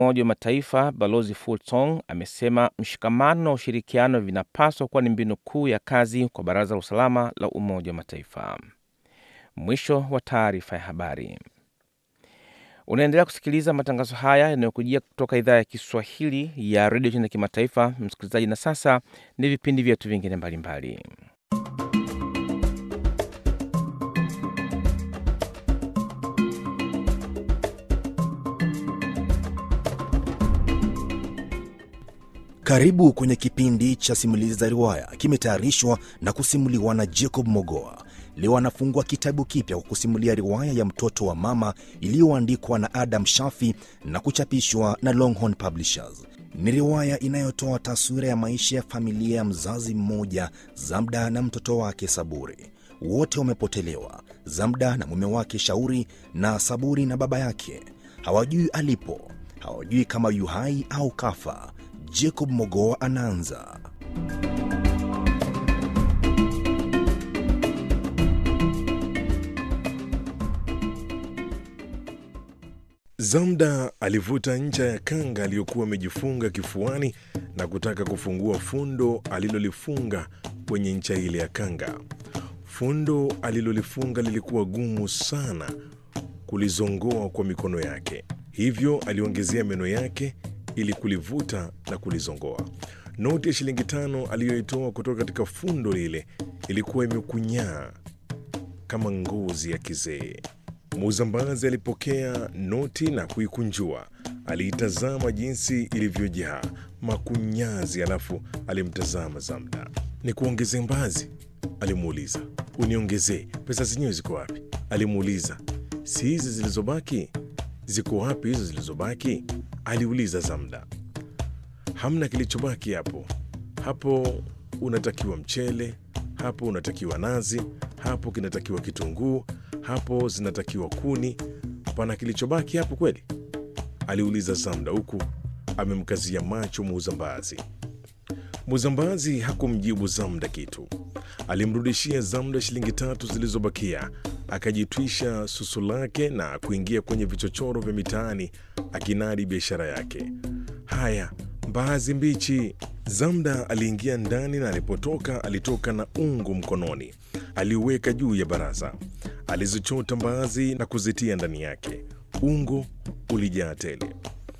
Umoja wa Mataifa Balozi Fultong amesema mshikamano na ushirikiano vinapaswa kuwa ni mbinu kuu ya kazi kwa Baraza la Usalama la Umoja wa Mataifa. Mwisho wa taarifa ya habari. Unaendelea kusikiliza matangazo haya yanayokujia kutoka idhaa ya Kiswahili ya redio China Kimataifa, msikilizaji. Na sasa ni vipindi vyetu vingine mbalimbali. Karibu kwenye kipindi cha simulizi za riwaya, kimetayarishwa na kusimuliwa na Jacob Mogoa. Leo anafungua kitabu kipya kwa kusimulia riwaya ya mtoto wa mama iliyoandikwa na Adam Shafi na kuchapishwa na Longhorn Publishers. Ni riwaya inayotoa taswira ya maisha ya familia ya mzazi mmoja, Zamda na mtoto wake Saburi. Wote wamepotelewa, Zamda na mume wake Shauri, na Saburi na baba yake. Hawajui alipo, hawajui kama yu hai au kafa. Jacob Mogoa anaanza. Zamda alivuta ncha ya kanga aliyokuwa amejifunga kifuani na kutaka kufungua fundo alilolifunga kwenye ncha ile ya kanga. Fundo alilolifunga lilikuwa gumu sana kulizongoa kwa mikono yake, hivyo aliongezea meno yake ili kulivuta na kulizongoa. Noti ya shilingi tano aliyoitoa kutoka katika fundo lile ilikuwa imekunyaa kama ngozi ya kizee. Muuzambazi alipokea noti na kuikunjua. Aliitazama jinsi ilivyojaa makunyazi, alafu alimtazama Zamda. Ni kuongezee mbazi? Alimuuliza. Uniongezee? Pesa zenyewe ziko wapi? Alimuuliza. Si hizi zilizobaki? Ziko wapi hizo zilizobaki? Aliuliza Zamda. Hamna kilichobaki hapo. Hapo unatakiwa mchele, hapo unatakiwa nazi, hapo kinatakiwa kitunguu, hapo zinatakiwa kuni. Pana kilichobaki hapo kweli? Aliuliza Zamda huku amemkazia macho muuzambazi. Muuzambazi hakumjibu Zamda kitu. Alimrudishia Zamda shilingi tatu zilizobakia, akajitwisha susu lake na kuingia kwenye vichochoro vya mitaani akinadi biashara yake. Haya, mbaazi mbichi. Zamda aliingia ndani na alipotoka alitoka na ungo mkononi. Aliuweka juu ya baraza, alizichota mbaazi na kuzitia ndani yake. Ungo ulijaa tele.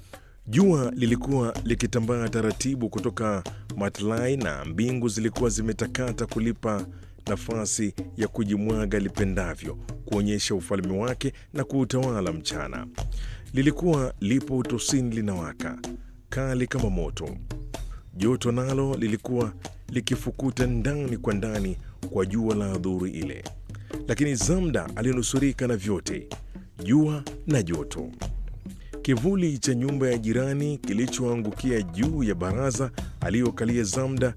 Jua lilikuwa likitambaa taratibu kutoka matlai na mbingu zilikuwa zimetakata kulipa nafasi ya kujimwaga lipendavyo, kuonyesha ufalme wake na kuutawala mchana. Lilikuwa lipo utosini linawaka kali kama moto. Joto nalo lilikuwa likifukuta ndani kwa ndani kwa jua la adhuri ile, lakini Zamda alinusurika na vyote, jua na joto. Kivuli cha nyumba ya jirani kilichoangukia juu ya baraza aliyokalia Zamda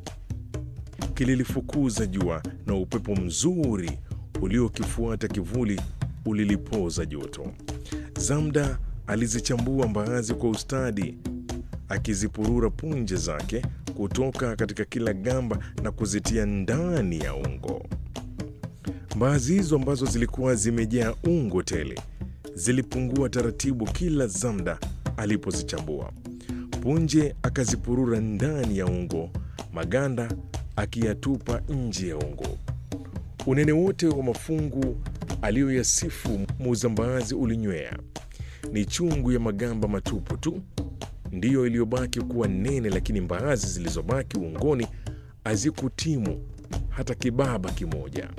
kililifukuza jua na upepo mzuri uliokifuata kivuli ulilipoza joto. Zamda alizichambua mbaazi kwa ustadi, akizipurura punje zake kutoka katika kila gamba na kuzitia ndani ya ungo. Mbaazi hizo ambazo zilikuwa zimejaa ungo tele zilipungua taratibu kila Zamda alipozichambua. Punje akazipurura ndani ya ungo, maganda akiyatupa nje ya ungo. Unene wote wa mafungu aliyoyasifu muuzambaazi ulinywea. Ni chungu ya magamba matupu tu ndiyo iliyobaki kuwa nene, lakini mbaazi zilizobaki ungoni hazikutimu hata kibaba kimoja.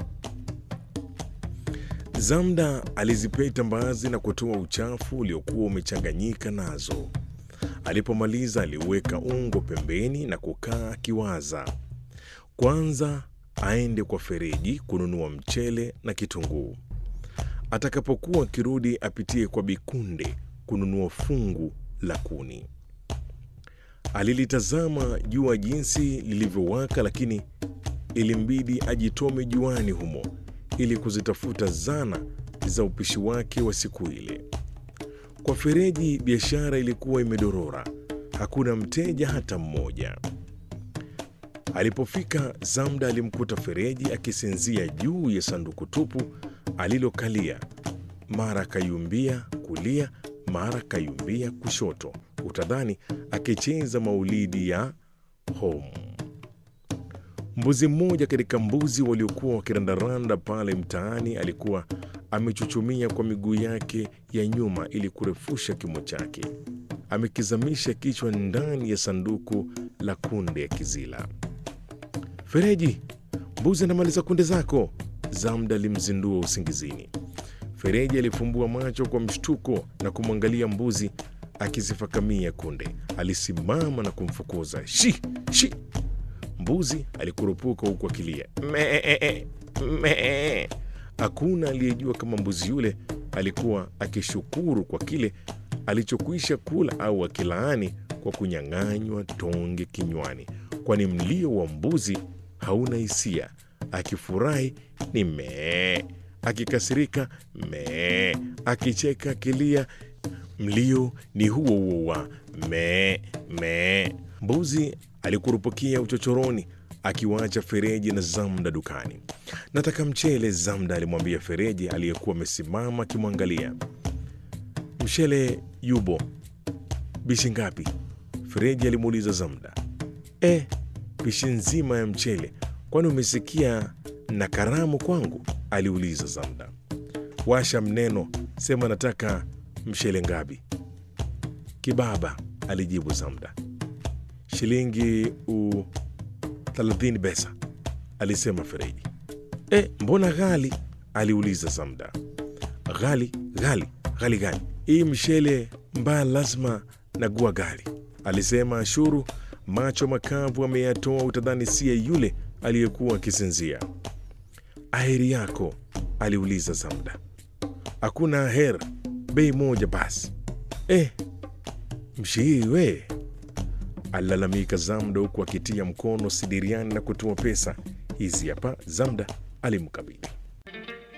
Zamda alizipeta mbaazi na kutoa uchafu uliokuwa umechanganyika nazo. Alipomaliza aliweka ungo pembeni na kukaa akiwaza. Kwanza aende kwa Fereji kununua mchele na kitunguu. Atakapokuwa akirudi apitie kwa Bikunde kununua fungu la kuni. Alilitazama jua jinsi lilivyowaka, lakini ilimbidi ajitome juani humo ili kuzitafuta zana za upishi wake wa siku ile. Kwa Fereji biashara ilikuwa imedorora, hakuna mteja hata mmoja. Alipofika Zamda alimkuta Fereji akisinzia juu ya sanduku tupu alilokalia, mara akayumbia kulia, mara kayumbia kushoto, utadhani akicheza maulidi ya home. Mbuzi mmoja katika mbuzi waliokuwa wakirandaranda pale mtaani alikuwa amechuchumia kwa miguu yake ya nyuma ili kurefusha kimo chake, amekizamisha kichwa ndani ya sanduku la kunde ya kizila. Fereji, mbuzi anamaliza kunde zako, Zamda alimzindua usingizini. Fereji alifumbua macho kwa mshtuko na kumwangalia mbuzi akizifakamia kunde. Alisimama na kumfukuza shi shi. Mbuzi alikurupuka huku akilia mee mee. Hakuna aliyejua kama mbuzi yule alikuwa akishukuru kwa kile alichokwisha kula au akilaani kwa kunyang'anywa tonge kinywani, kwani mlio wa mbuzi hauna hisia. Akifurahi ni mee, akikasirika mee, akicheka akilia, mlio ni huo huo wa mee mee. Mbuzi alikurupukia uchochoroni akiwaacha Fereji na Zamda dukani. Nataka mchele, Zamda alimwambia Fereji aliyekuwa amesimama akimwangalia. Mchele yubo. Bishi ngapi? Fereji alimuuliza Zamda. E, bishi nzima ya mchele. Kwani umesikia na karamu kwangu? aliuliza Zamda. Washa mneno, sema nataka mchele ngapi? Kibaba, alijibu Zamda. Shilingi u thelathini pesa, alisema Fereji. E, mbona ghali? aliuliza Zamda. Ghali ghali ghali gani? Hii mshele mbaya lazima nagua ghali, alisema Ashuru, macho makavu ameyatoa, utadhani siye yule aliyekuwa akisinzia. Aheri yako? aliuliza Zamda. Hakuna aher, bei moja basi. E, mshiiwe alilalamika Zamda huku akitia mkono sidiriani na kutoa pesa. Hizi hapa, Zamda alimkabidhi.